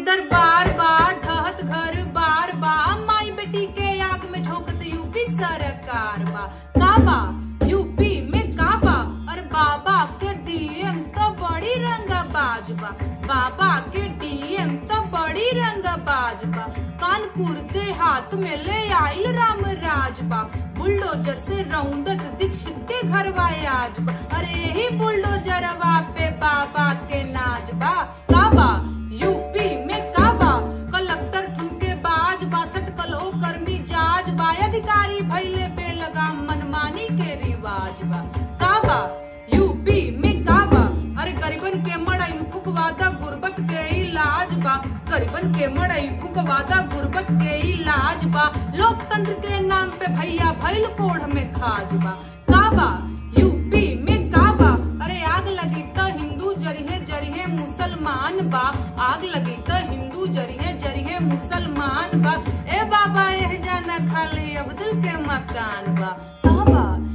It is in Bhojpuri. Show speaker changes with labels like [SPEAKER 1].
[SPEAKER 1] दरबार बा ढहत घर बार बा माई बेटी के आग में झोंकत यूपी सरकार बा का बा यूपी में का बा अरे बाबा के डीएम तो बड़ी रंगाबाज बा बाबा के डीएम तो बड़ी रंगाबाज बा कानपुर देहात में ले आइल राम राज बा बुलडोजर से रौंदत दीक्षित के घर आज बा अरे यही बुलडोजरवा पे बाबा के नाज बा का बा यूपी में का बा कलेक्टर ठुमके बाज बासठ कलो कर्मी जाज बा अधिकारी भैले बेलगाम मनमानी के रिवाज बा का बा यूपी में का बा अरे गरीबन के मड़ई फुकवादा गुर्बत के इलाज बा गरीबन के मड़ई फुकवादा गुर्बत के इलाज बा लोकतंत्र के नाम पे भैया भैल कोढ़ में खाज बा का बा यूपी में का बा अरे आग लगी तो हिंदू जरिहे जरिहे मुसलमान बा आग लगी तो हिंदू जरिहे जरिहे मुसलमान बा ए बाबा एह जाना खाली अब्दुल के मकान बा का बा